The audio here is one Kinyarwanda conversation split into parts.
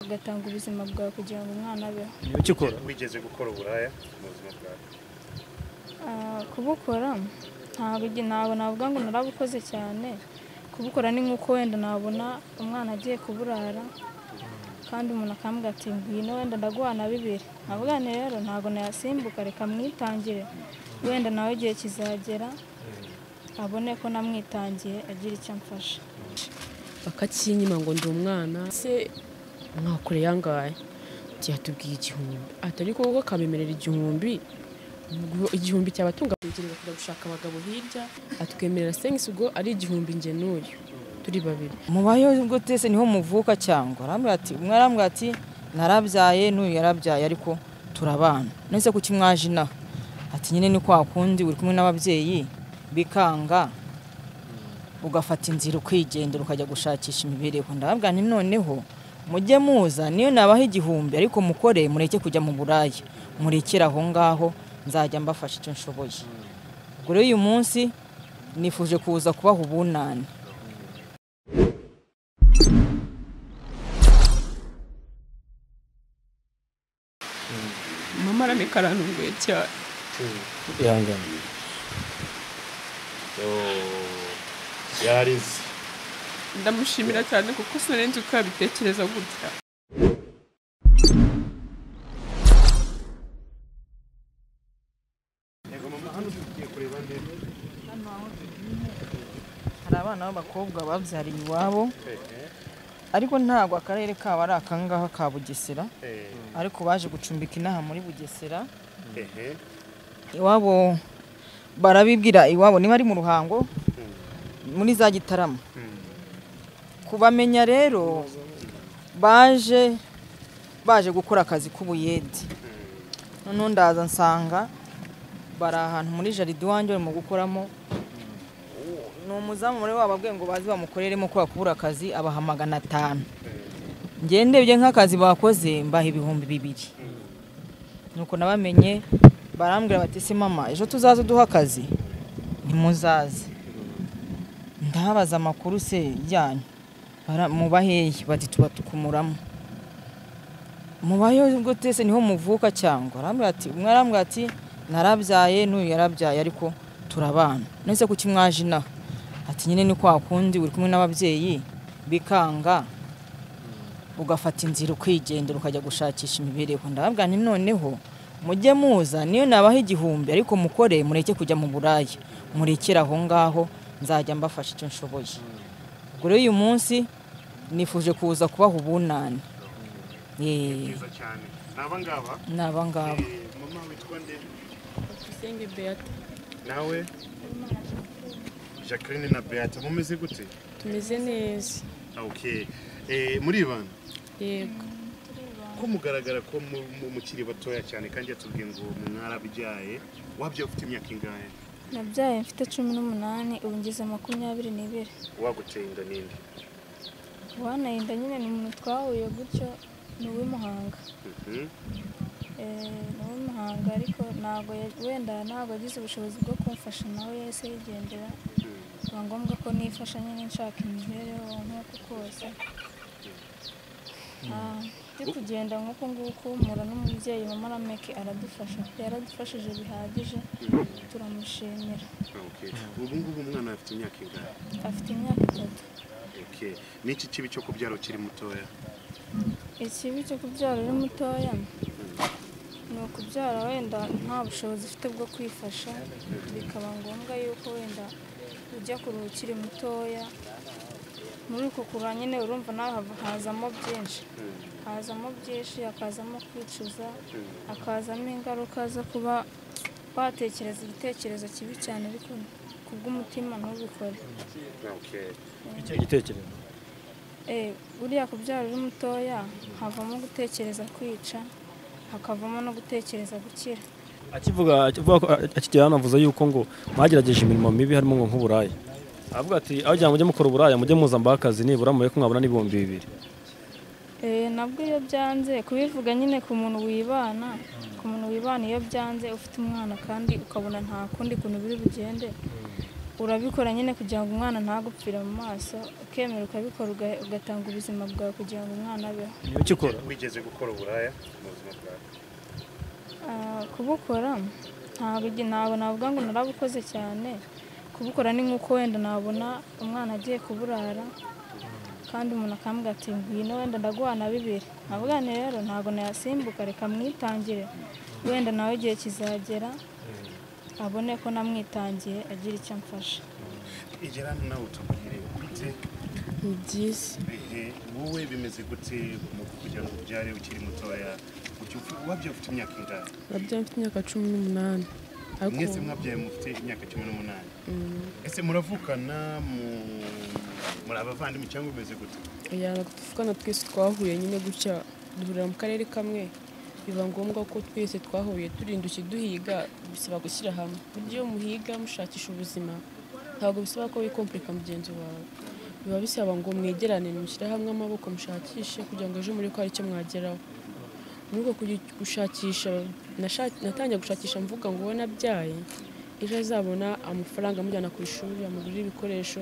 ugatanga ubuzima bwawe kugira ngo umwana abeho ni iki ukora wigeze gukora uburaya mu buzima bwawe Ah, kubukora ntabwo igi- ntabwo navuga ngo narabukoze cyane kubukora ni nk'uko wenda nabona umwana agiye kuburara kandi umuntu akambwira ati ngwino wenda ndaguhana bibiri navuga nti rero ntabwo nayasimbuka reka mwitangire wenda nawe igihe kizagera abone ko namwitangiye agira icyo amfasha bakakinyima ngo ndi umwana se mwakore yangaye byatubwiye igihumbi atari koko kabemerera igihumbi ubwo igihumbi cyabatunga kugira ngo kujya gushaka abagabo hirya atwemerera sengisugo ari igihumbi nge n'uyu turi babiri mubayeho ubwo twese niho muvuka cyangwa arambwira ati umwe arambwira ati narabyaye n'uyu yarabyaye ariko turabana nese kuki mwaje inaha ati nyine ni kwa kundi uri kumwe n'ababyeyi bikanga ugafata inzira ukigendera ukajya gushakisha imibereho ndababwira nti noneho mujye muza niyo nabaha igihumbi ariko mukore mureke kujya mu buraya murekere aho ngaho nzajya mbafasha icyo nshoboye ubwo rero uyu munsi nifuje kuza kubaha ubunani mama arameka arantunguye cyane ihangane yarize ndamushimira cyane kuko sinari uko yabitekereza gutya hari abana b'abakobwa babyariye iwabo ariko ntabwo akarere kabo ari akangaha ka bugesera ariko baje gucumbika inaha muri bugesera iwabo barabibwira iwabo niba ari mu ruhango muri za gitarama kubamenya rero baje baje gukora akazi k'ubuyede noneho ndaza nsanga bari ahantu muri jaride iwanjye barimo gukoramo ni umuzamu muri wabo ababwiye ngo baze bamukoreremo kubera kubura akazi abaha magana atanu ngewe ndebye nk'akazi bakoze mbaha ibihumbi bibiri nuko nabamenye barambwira bati se mama ejo tuzaze uduhe akazi ntimuzaze ndabaza amakuru se yanyu bara- muba hehe bati tuba tukumuramo mubayeho ubwo twese niho muvuka cyangwa arambwira ati umwe arambwira ati narabyaye n'uyu yarabyaye ariko turabana nese kuki mwaje inaha ati nyine ni kwa kundi uri kumwe n'ababyeyi bikanga ugafata inzira ukigendera ukajya gushakisha imibereho ndababwira nti noneho mujye muza niyo nabaha igihumbi ariko mukore mureke kujya mu buraya murekere aho ngaho nzajya mbafasha icyo nshoboye ubwo rero uyu munsi nifuje kuza kubaha ubunani Yeee. byiza cyane ni abangaba ni abangaba Eh, mama witwa nde usenge beata nawe jacqueline na beata mumeze gute tumeze neza okay Eh, muribana yego ko mugaragara ko mu- mu- mukiri batoya cyane kandi yatubwiye ngo mu mwarabyaye wabyaye ufite imyaka ingahe nabyaye mfite cumi n'umunani ubu ngeze makumyabiri n'ibiri waguteye inda n'indi wanayinda nyine ni umuntu twahuye gutyo ni uw'imuhanga Mhm. nawe muhanga ariko ntabwo ya- wenda ntabwo yagize ubushobozi bwo kumfasha nawe yahise yigendera biba ngombwa ko nifasha nyine nshaka imibereho nk'uko kose Ah, ndi kugenda nk'uko nguko mpura n'umubyeyi mama rameke aradufasha yaradufashije bihagije turamushimira Okay. ubu ngubu umwana afite imyaka ingahe afite imyaka itatu Okay. ni iki kibi cyo kubyara ukiri mutoya ikibi cyo kubyara uri mutoya ni ukubyara wenda nta bushobozi ufite bwo kwifasha bikaba ngombwa yuko wenda ujya kure ukiri mutoya muri uko kura nyine urumva nawe hava- hazamo byinshi hazamo byinshi hakazamo kwicuza hakazamo ingaruka zo kuba watekereza igitekerezo kibi cyane ariko kubw'umutima ntubikore Okay. icyo gitekerezo Eh, buriya kubyara uri mutoya havamo gutekereza kwica hakavamo no gutekereza gukira akivuga akivuga ko akigera anavuze yuko ngo mwagerageje imirimo mibi harimo ngo nk'uburaya avuga ati aho kugira ngo mujye mukora uburaya mujye muza mbahe akazi nibura mube ko mwabona n'ibihumbi bibiri Eh, nabwo iyo byanze kubivuga nyine ku muntu wibana ku muntu wibana iyo byanze ufite umwana kandi ukabona nta kundi kuntu biri bugende urabikora nyine kugira ngo umwana ntagupfire mu maso ukemera ukabikora uga- ugatanga ubuzima bwawe kugira ngo umwana abeho ni iki ukora wigeze gukora uburaya mu buzima bwawe Ah, kubukora ntabwo igi- ntabwo navuga ngo narabukoze cyane kubukora ni nk'uko wenda nabona umwana agiye kuburara kandi umuntu akambwira ati ngwino wenda ndaguhana bibiri navuga nti rero ntabwo nayasimbuka reka mwitangire wenda nawe igihe kizagera abone ko namwitangiye agira icyo amfasha igera hano nawe utubwire bite ni byiza bihe wowe bimeze gute mu kugira ngo ubyare ukiri mutoya Ujya upfa- wabyaye ufite imyaka ingahe nabyo mfite imyaka cumi n'umunani mwese ariko mwabyaye mufite imyaka cumi n'umunani ese muravukana mu- muri abavandimwe cyangwa bimeze gute yaba tuvugana twese twahuye nyine gutya duhurira mu karere kamwe biba ngombwa ko twese twahuye turinda duhiga bisaba gushyira hamwe buryo iyo muhiga mushakisha ubuzima ntabwo bisaba ko wikompurika mugenzi wawe biba bisaba ngo mwegerane mushyire hamwe amaboko mushakishe kugira ngo ejo muri ko hari icyo mwageraho muri uko kujya gushakisha nasha- natangiye gushakisha mvuga ngo ubona abyaye ejo azabona amafaranga amujyana ku ishuri amugurira ibikoresho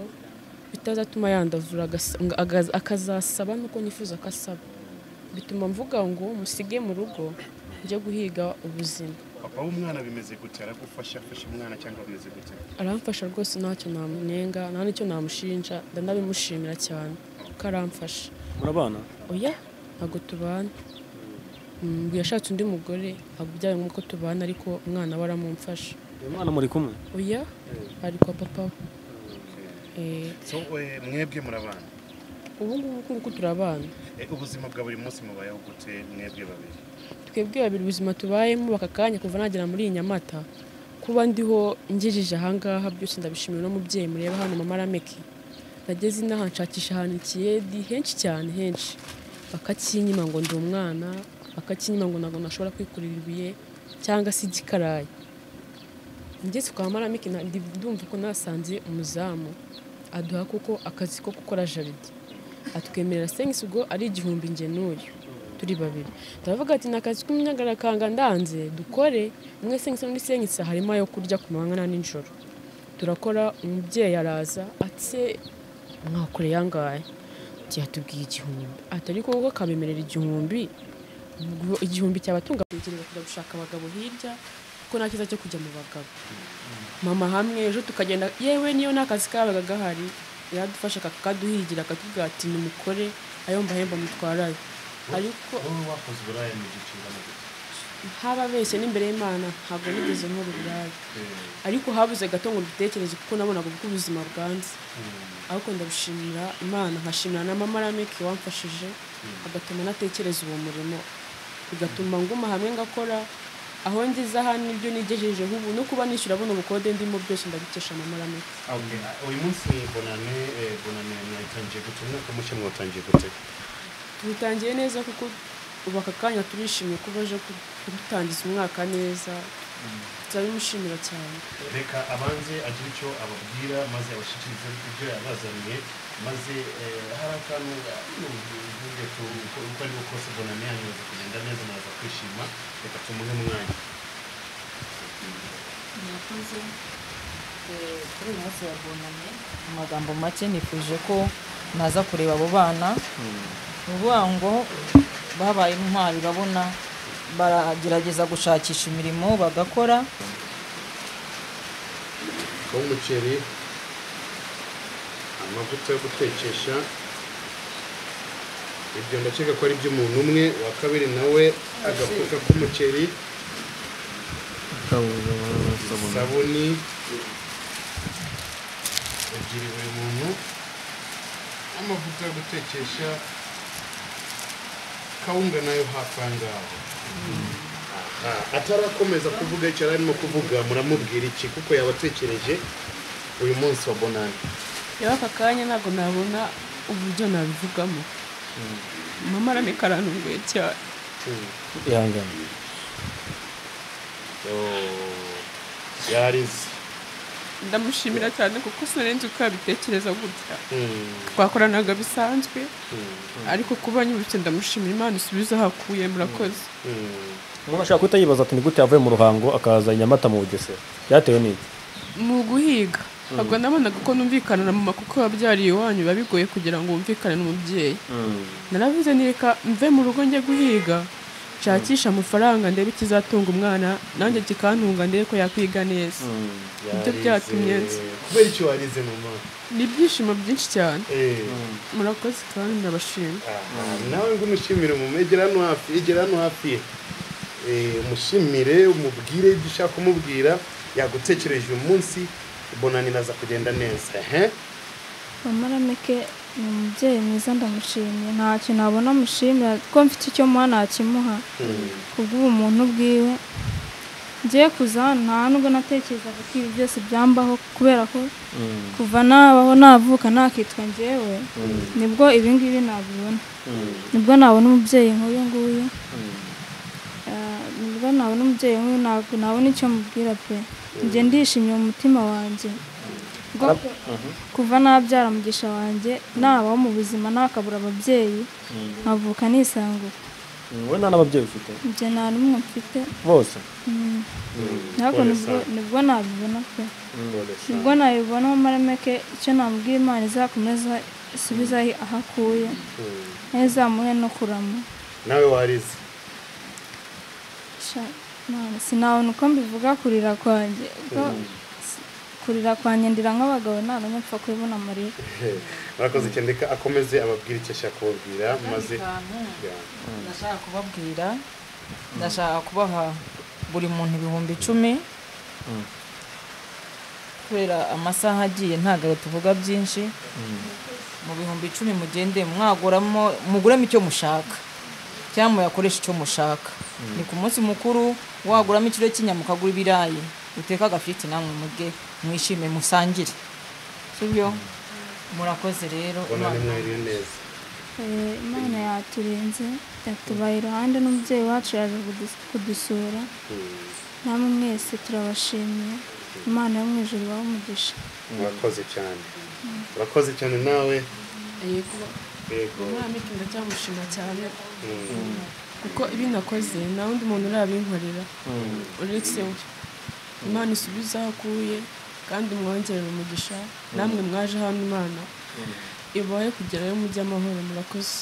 bitazatuma yandavura agas- nga- agaz- akazasaba nuko nifuza ko asaba bituma mvuga ngo musige mu rugo njye guhiga ubuzima papa w'umwana bimeze gute aragufasha afasha umwana cyangwa bimeze gute aramfasha rwose ntacyo namunenga nta n'icyo namushinja ndanabimushimira cyane ko aramfasha murabana oya ntabwo tubana Mm, ngo yashatse undi mugore ntabwo byabaye nk'uko tubana ariko umwana we aramumfasha uyu mwana muri kumwe oya ari kwa papa we Eh, so eh, mwebwe murabana ubu ngubu kuko turabana Eh, ubuzima bwa buri munsi mubayeho gute mwebwe babiri twebwe babiri ubuzima tubayemo aka kanya kuva nagera muri iyi nyamata kuba ndiho ngejeje ahangaha byose ndabishimira uno mubyeyi mureba hano mama arameke nageze inaha nshakisha ahantu ikiyedi henshi cyane henshi bakakinyima ngo ndi umwana bakakinyima ngo ntabwo nashobora kwikurira ibuye cyangwa se igikarayi ngeze kwa maramike na- ndi- ndumva ko nasanze umuzamu aduha kuko akazi ko gukora jaride atwemerera sengisi ubwo ari igihumbi nge n'uyu turi babiri turavuga ati ni akazi k'umunyagarakanga ndanze dukore umwe sengisi n'undi sengisi harimo ayo kurya ku manywa na nijoro turakora umubyeyi araza atse mwakure yangaye yatubwiye igihumbi ati ariko wowe akabemerera igihumbi ubwo igihumbi cyabatunga kugira kujya gushaka abagabo hirya kuko nta cyiza cyo kujya mu bagabo mama hamwe ejo tukagenda yewe niyo n'akazi kabaga gahari yaradufasha kakaduhigira akatubwira ati nimukore ayo mbahemba mutwarayo ariko wowe wakoze uburaya mu gihe kingana gute hababeshye n'imbere y'imana ntabwo nigeze nkora uburaya ariko habuze gato ngo mbitekereze kuko nabonaga uko ubuzima bwanze ariko ndabushimira imana nkashimira na mama rameki wamfashije agatuma natekereza uwo murimo bigatuma nguma hamwe ngakora aho ngeze aha nibyo nigejejeho ubu no kuba nishyura buno bukode ndimo byose ndabikesha mama rameki Okay, uh, uyu munsi bonane eh, bonane mwatangiye gute umwaka mushya mwatangiye gute tubitangiye neza kuko ubu aka kanya turishimye ko baje ku- kudutangiza umwaka neza turabimushimira cyane reka abanze agire icyo ababwira maze abashyikirize ibyo yabazaniye maze eh, hari akantu uvuge tu uko uko ari ko kose bonane yanyu imaze kugenda neza naza kwishima reka tumuhe umwanya mwakoze kuri uyu munsi wa bunane mu magambo make nifuje ko naza kureba abo bana ni ukuvuga ngo babaye intwari babona baragerageza gushakisha imirimo bagakora w'umuceri amavuta yo gutekesha ibyo ndakeka ko ari iby'umuntu umwe uwa kabiri nawe agafuka k'umuceri isabuni ebyiri buri muntu amavuta yo gutekesha kawunga nayo hafi aha ngaho Aha, atarakomeza kuvuga icyo yari arimo kuvuga muramubwira iki kuko yabatekereje uyu munsi wa bonani rero aka kanya ntabwo nabona uburyo nabivugamo mama aramika arantunguye cyane ihangane yarize ndamushimira cyane kuko sinari uko yabitekereza gutya twakoranaga bisanzwe ariko kuba nyirutse ndamushimira imana isubize aho akuye murakoze umuntu ashaka kuhita yibaza ati ni gute yavuye mu ruhango akaza i nyamata mu bugesera byatewe n'iki mu guhiga ntabwo nabonaga ko numvikana na mama kuko wabyariye iwanyu biba bigoye kugira ngo wumvikane n'umubyeyi naravuze nireka mve mu rugo njye guhiga nshakishe amafaranga ndebe ikizatunga umwana nanjye kikantunga ndebe ko yakwiga neza Ibyo byatumye nza. kubera icyo warize mama ni ibyishimo byinshi cyane Eh, murakoze kandi ndabashima aha, nawe ngo umushimire mama egera hano hafi egera hano hafi ye Eh, umushimire umubwire ibyo ushaka kumubwira yagutekereje uyu munsi bonani naza kugenda neza ehe mama rameke ni umubyeyi mwiza ndamushimye nta kintu nabona amushimira ko mfite icyo muha nakimuha kubw'ubumuntu bwiwe ngiye kuza hano nta nubwo natekerezaga ko ibi byose byambaho kubera ko kuva nabaho navuka nakitwa ngewe nibwo ibingibi nabibona nibwo nabona umubyeyi nk'uyu nguyu Ah, nibwo nabona umubyeyi nk'uyu ntabwo nabona icyo mubwira pe njye ndishimye mu mutima wanjye Ubwo kuva nabyara mugisha wanjye nabaho mu buzima nakabura ababyeyi nkavuka nisangura wowe nta n'ababyeyi ufite njye nta n'umwe mfite bose ntabwo nibwo nibwo nabibona pe nibwo nabibona marameke icyo namubwira imana izakomeza isubiza aho akuye ntizamuhe no kurama nawe warize Sha- Mana, sinabona uko mbivuga kurira kwanjye kuko si- kurira kwanjye ndira nk'abagabo nta n'umwe mpfa kubibona amarira murakoze cyane reka akomeze ababwire icyo ashaka kubabwira maze ndashaka kubabwira ndashaka kubaha buri muntu ibihumbi icumi kubera amasaha agiye ntabwo tuvuga byinshi mu bihumbi icumi mugende mwaguramo muguramo icyo mushaka cyangwa muyakoreshe icyo mushaka ni ku munsi mukuru waguramo ikiro cy'inyama ukagura ibirayi uteka agafiriti namwe murye mwishime musangire sibyo murakoze rero bonani Imana- mwiriwe neza Eh, imana yaturinze yatubaye iruhande n'umubyeyi wacu yaje kudus- kudusura namwe mwese turabashimiye imana yo mu ijuru ibahe umugisha murakoze cyane murakoze cyane nawe yego yego murampeke ndacyamushima cyane kuko ibi nakoze nta wundi muntu urabinkorera uretse we imana isubiza aho akuye kandi mwongerera umugisha namwe mwaje hano imana ibahe kugerayo mujye amahoro murakoze